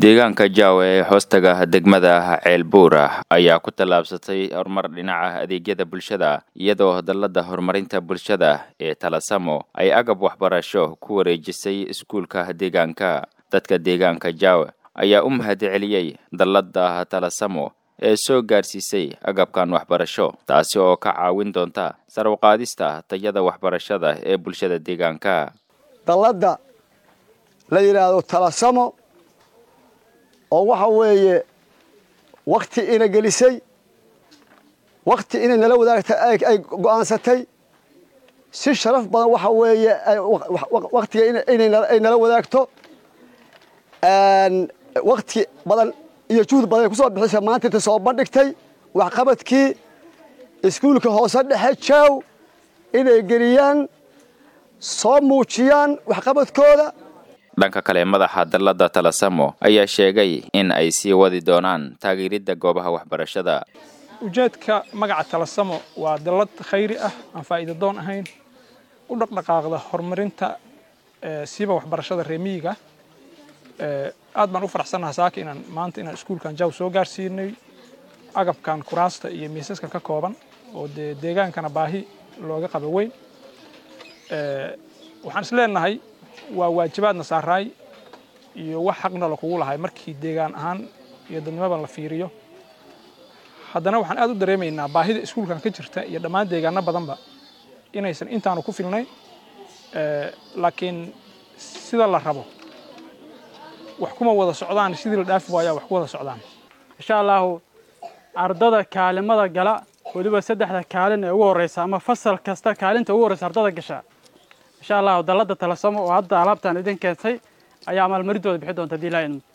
deegaanka jaawe ee hoostaga degmada ceelbuura ayaa ku tallaabsatay horumar dhinaca adeegyada bulshada iyadoo dallada horumarinta bulshada ee talasamo ay agab waxbarasho ku wareejisay iskuulka deegaanka dadka deegaanka jaawe ayaa u mahadceliyey dallada talasamo ee soo gaarsiisay agabkan waxbarasho taasi oo ka caawin doonta sarwqaadista tayada waxbarashada ee bulshada deegaanka dalladda la yidhaahdo talasamo oo waxa weeye wakti ina gelisay wakti inay nala wadaagtay ay go'aansatay si sharaf badan waxa weeye waktiga ay nala wadaagto wakti badan iyo juhd badan ay ku soo bixisay maanta inta soo bandhigtay waxqabadkii iskuulka hoose dhexe jaaw inay geliyaan soo muujiyaan waxqabadkooda dhanka kale madaxa dallada talasamo ayaa sheegay in ay sii wadi doonaan taageeridda goobaha waxbarashada ujeedka magaca talasamo waa dallad khayri ah aan faa'iida doon ahayn u dhaqdhaqaaqda horumarinta siiba waxbarashada reemiyiga aad baan u faraxsannaha saaka inaan maanta inaan iskuulkan jaw soo gaarsiinay agabkan kuraasta iyo miisaskan ka kooban oo dee deegaankana baahi looga qaba weyn waxaan is leenahay waa waajibaadna saaraay iyo wax xaqna lakugu lahay markii deegaan ahaan iyo dadnimaban la fiiriyo haddana waxaan aad u dareemaynaa baahida iskuulkan ka jirta iyo dhammaan deegaano badanba inaysan intaanu ku filnayn laakiin sida la rabo wax kuma wada socdaan sidii la dhaafi waayaa wax ku wada socdaan insha allahu ardada kaalimada gala weliba saddexda kaalin ee ugu horreysa ama fasal kasta kaalinta ugu horreysa ardada gasha insha allahu dallada talasamo oo hadda alaabtaan idin keentay ayaa maalmarintooda bixi doonta hadii laa